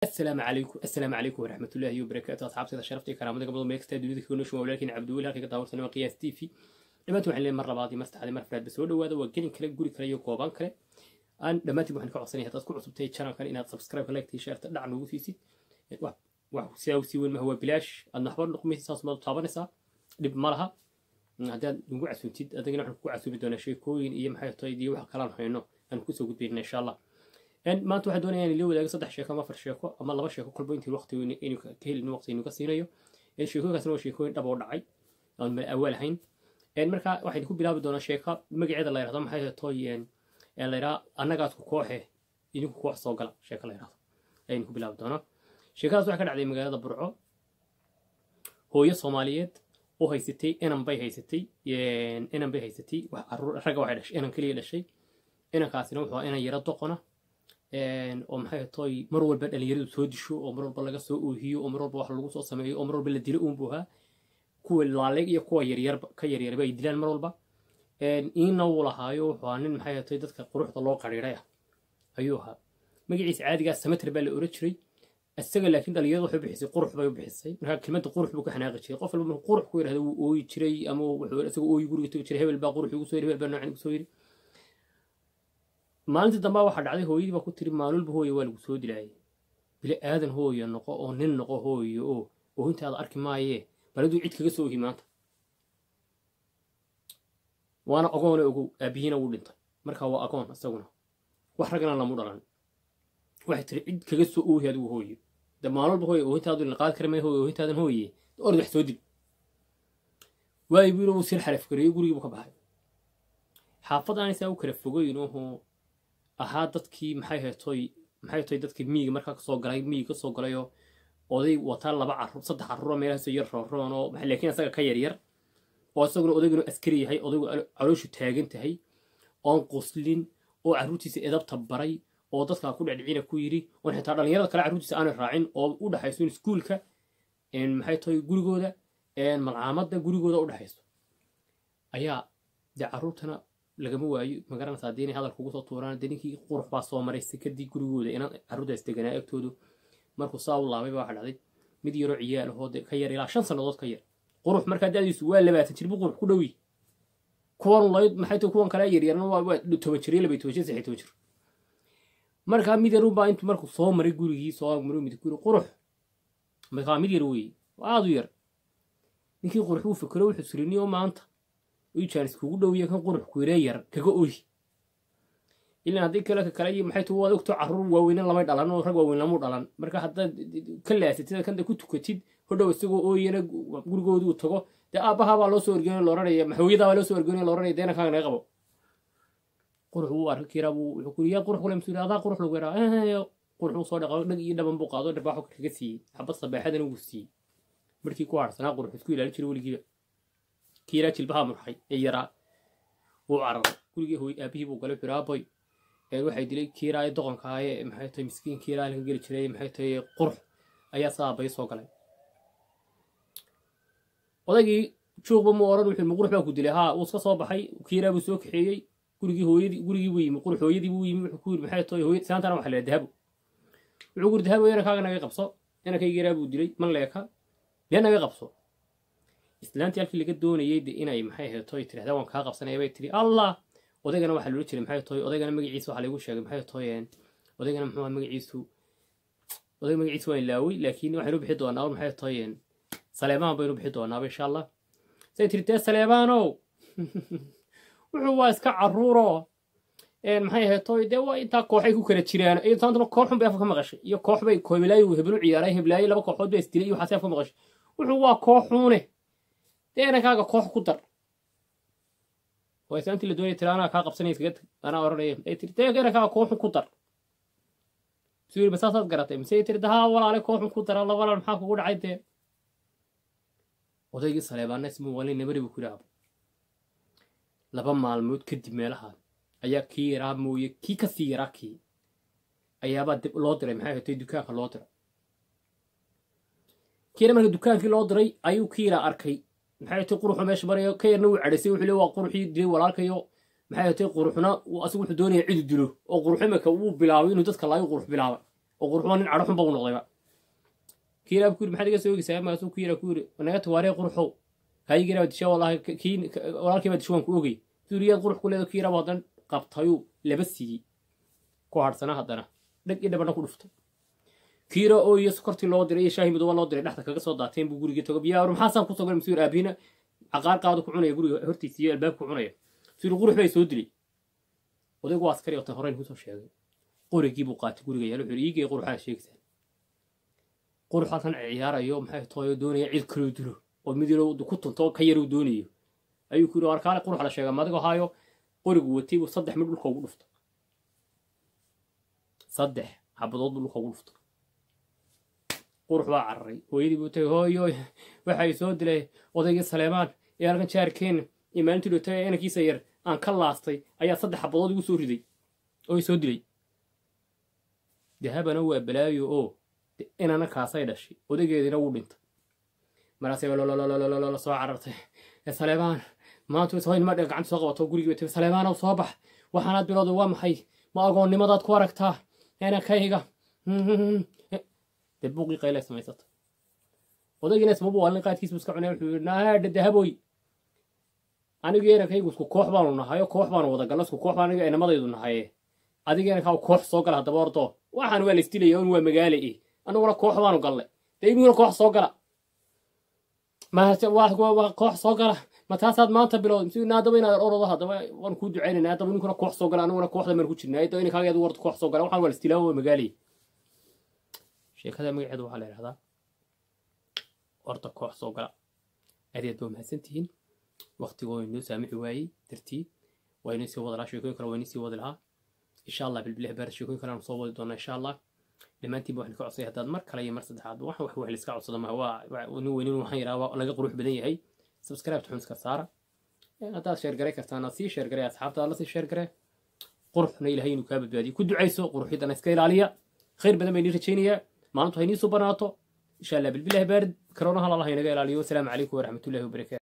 السلام عليكم السلام عليكم ورحمة الله وبركاته أصحاب سيدة شرفتي كرامتك قبل ما يكستاد وليدك كل شوي ولكن عبد الله كي داور سنة قياس تي في دمانتي waxaan leeyahay mar labaad iyo mastaxday mar faraad soo dhawaada waa gelin kale guri kale iyo gooban kale aan dhammaantiin waxaan ka codsanayaa haddaad ku cusubtay channelkan inaad subscribe like tii share dhac nagu siisid wax wax sidaa u sii weyn ma huwa bilaash aad waxba noqmaysa saas maad taabanaysaa dhib ma laha haddaad nagu casuuntid adagana waxaan kugu casuumi doonaa sheekooyin iyo maxay tahay iyo wax kalaan hayno aan kusoo gudbayna insha allah maanta waxaan doonayaa in la wadaago saddex sheeko ama afar sheeko ama laba sheeko kolba intii waqti inuu ka helin waqti inuu ka siinayo sheekooyinkaasna waa sheekooyin dhab oo dhacay aan mala awaal ahayn marka waxaan ku bilaabi doonaa sheeka magaceeda la yidhahdo maxay toy la yidhaha annagaasku kooxe idinku koox soo gala sheeko la yidhahdo ayaynu ku bilaabi doonaa sheekadaas waxaa ka dhacday magaalada burco hooyo soomaaliyeed oo haysatay inan bay haysatay inan bay haysatay wax caruur ragga waxay dhashay inan keliya dhashay inankaasina wuxuu inan yaro doqona oo maxay toy mar walba dhalinyaradu soo disho oo mar walba laga soo oohiyo oo mar walba wax lagu soo sameeyo oo mar walba la dilo uunbu ahaa kuwa laaleeg iyo kuwa yaryar ka yaryarba ay dilaan mar walba iina wuu lahaayo wuxuu ahaa nin maxay toy dadka quruxda loo qariiray ah ayuu ahaa magaciisa caadigaas samater baa la oran jiray isaga laakiin dhalinyaradu waxay bixisay qurux bay u bixisay markaa kelmadda qurux buu ka xanaaqi jiray qof walba markuu qurux ku yidhahda wuu ooyi jiray ama wuxuu isagoo ooyi guriga tagi jiray hebel baa qurux igu soo yidhi hebel baa noocan igu soo yidhi maalintii dambe waxaa dhacday hooyadii baa ku tiri maalulba hooye waa lagu soo dilaayay bili aadan hooye noqo oo nin noqo hooye oo oohintaada arki maayee baladuu cid kaga soo ohi maanta waana agoone ogow aabihiina wuu dhintay marka waa agoon isaguna wax ragana lamu dhalan waxay tiri cid kaga soo oohi adigu hooye de maalulba hooye oohintaadu la qaadi kara may hooye oohintaadan hooye orad wax soo dil waayi buu yiri wuu sir xaraf gareeyey gurigii buu ka baxay xaafad aanaysaa u kala fogeyn oo ahaa dadkii maxay haytoy maxay tahay dadkii miyiga markaa kasoo galay miyiga kasoo galayoo oday wataa laba carruur saddex carruuroo meelahaas yar rooroon oo laakiin isaga ka yaryar oo isaguna odayguna askari yahay odaygu calooshu taagan tahay oon qoslin oo carruurtiisa edabta baray oo dadkaa ku dhecdhicina ku yidhi oon xitaa dhallinyarada kale carruurtiisa aanay raacin oo u dhexayso iskuulka maxay tahay gurigooda malcaamadda gurigooda u dhexayso ayaa dee carruurtana lagama waayo magaranaysa haddii inay hadalka ugu soo tuuraan dee ninkii qurux baa soo maray sekadii gurigooda inaan carruurtaas deganaa agtoodu markuu saa u laabay baa waxa dhacday mid yaroo ciyaal ahoo ka yar ilaa shan sannadood ka yar qurux markaa da'diisu waa labaatan jir buu qurux ku dhowi kuwan layd maxay tahay kuwan kale yaryarna waa waa toban jir iyo labay toban jir saxi toban jir markaa mid yarun baa intuu markuu soo maray gurigii soo maray mid guri qurux markaa mid yar weeye aada u yar ninkii qurux uu fikiro wuxuu siriniyo maanta jaanis kugu dhowiya kan qurux kuiree yar kaga ohi ilaan haddii kale ka kale iyo maxay tu waad ogto carruur waaweynan lamay dhalan oo rag waaweyn lamu dhalan marka haddaad ka laasatid kanda ku tukatid hodhow isagoo ooyana gurigoodu uu tago dee aabbahaa baa loo soo ergeynay looranaya maxooyadaa baa loo soo ergeynay looranaya deena kaaga naga qabo qurux wuu arka kiraa buu wuxuu kuri yaa qurux kule masuuli adaa qurux lagu yaraa qurux uu soo dhaqo dhag iyo dhaban buu qaado dharbaaxo kaga siiyey xabad sabaaxadana wuu siiyey markii ku harsanaa qurux isku ilaali jiray weligiiba kiiraa jilbaha murxay ee yaraa wuu cararay gurigii hooy aabihii buu galay xiraaboy waxay dilay kiiraa doqonkaaye maxay tahay miskiin kiiraa laga geli jiray maxay tahay qurux ayaa saabay soo galay odaygii joogba mu oran wuxuu ma qurux baa ku dilay haa wuu iska soo baxay kiiraa buu soo kaxeeyey gurigii hooyadii gurigii buu yimi qurux hooyadii buu yimi wuxuu ku yiri maxay tahay hooyad saantana waxa la dahabo wuxuu guri dahabo inankaaga naga qabso inankayga yaraa buu dilay man leeka dee naga qabso islaantii halkii laga doonayey de inay maxay ahayd toy tirahdaa waan kaa qabsanaya bay tiri allah odaygana waxaa loola jiray maxay toy odaygana magaciisa waxaa lagu sheegay maxay toy odaygana muxuu magaciisu odayga magaciisa waa ilaawey laakiin waxaynu bixi doonaa maxay toy saleemaan baynu bixi doonaaba insha allah say tiri dee saleemaanow wuxuu waa iska carruuro maxay ahayd toy dee waa intaa kooxay ku kala jiraan intaantuna koox xun bay afka ka maqashay iyo koox bay heblaayo hebelu ciyaaray heblaayo laba kooxood bay isdilay iyo waxaasi afka maqashay wuxuu waa kooxuune dee inankaaga koox ku dar waa islaantii la doonaya tiri anaa kaa qabsanaya iskaga tag anaa oranaya ay tiri dee inankaaga kooxun ku dar suu yiri masaasaad garatay mise ay tiri dahaa walaale kooxun ku dara la walaal maxaa kugu dhacay dee odaygii saleebaana ismu wali nabari buu ku yidhaahdo laba maalmood kadib meelaha ayaa kii yaraa mooye kii kasii yaraa kii ayaabaa dib loo diray maxay hatay dukaanka loo diray kiina marka dukaankii loo diray ayuu kii yaraa arkay maxay tay quruxu meesha marayo ka yarna wuu cadhaysay wuxuu le waa quruxii dilay walaalkayo maxay tay quruxna asigu wuxuu doonaya cidu dilo oo qurux imika wuu bilaabay inuu dadka laayo qurux bilaabay oo quruxba nin cadho xunba u noqdayba kiiraa ku yiri maxaad iga soo ogeysaa maasuu ku yira ku yiri naga tawaaree quruxow kaayigiraa disha wallahi kii walaalkii baa disha waan ku ogey suuriyaad qurux ku leedo kiiraaba haddana qabtayuu laba siiyey ku hadhsana haddana dheg i dhabana ku dhuftay kiira oo iyo sokortii loo diray iyo shaahi midooba loo diray dhexda kaga soo daateen buu gurigii tago biyaa maxaasaan kusoo galay masuur aabiina caqaar qaado ku cunaya guriga hortiisa iyo albaabka ku cunaya masuur qurux bay soo dilay odaygu waa askari otan horeyn kusoo sheegay qorigii buu qaatay guriga yaal wuxuu iigay quruxaa sheegtaan qurux halkan ciyaarayo maxay tooyo doonaya cid kaloo dilo oo mid yaro ku tunto ka yaruu doonayo ayuu ku yidhi warkaale qurux la sheega madigo haayo qorigu watay buu saddex mid dhulka ugu dhuftay saddex xabadood buu dhulka ugu dhuftay qurux baa cararay hooyadii buu tagay hooyo waxay soo dilay odaygii saleemaan ee halkan jaarkeen iyo maalintii dhotay inankiisa yar aan ka laastay ayaa saddex xabadood igu soo riday oo soo dilay dahabana waa balaayo oo inana kaasay dhashay odaygeediina wuu dhintay markaasay lololololololo soo carartay saleebaan maanta hoynima dhe gacanta soo qabato gurigii bay saleemaanow soo bax waxaanaad bilowday waa maxay ma agoonnimadaad ku aragtaa inankayga dee buuqii qaylay samaysata odaygiina ismabu waalin qaadkiisbu iska cunay wuxuu yidhi naadha dahaboy anigu inankaygu isku koox baanu nahayo koox baanu wada galno isku koox baan aniga inamadaydu nahaye adiga inankaa koox soo gala haddaba ordo waxaan waa laisdilaya un waa magaale eh anuguna koox baanu galnay dee inuguna koox soo gala koox soo gala ma taasaad maanta bilowday msi haddaba inaad orado haddaba waan kuu ducaynayna haddaba ninkuna koox soo gala anuguna kooxda baan ku jirnaa haddaba inankaaga adu warda koox soo gala waxaan waa laistilaawo waa magaale sheekada magaceedu waxaa la yidhahdaa orda koox soo gala adeed baa mahadsantihiin waktigoo inoo saamixi waayey dartii waa inoo sii wada lahaa sheekooyin kale waa inoo sii wadi lahaa insha allah bilbilih baar sheekooyin kale aanu soo wadi doonaa insha allah dhammaantiinba waxaan ka codsay haddaad mar kale iyo mar saddexaad wax wax wax liska codsada maha waa nin weynin waxaan yidhaha waa laga qurux badan yahay subscribe xun iska saara haddaad sheergaray kartaan sii sheergaray asxaabtaada la sii sheergare quruxna ilahay inuu kaa badbaadiyo ku ducayso quruxidana iska ilaaliya khayr badan bay nii rajaynayaa maalintu haynii soo banaato insha allah bilbilahi baarid karonaha lalaha inaga ilaaliyo wasalaamu calaykum waraxmatullahi wabarakaatu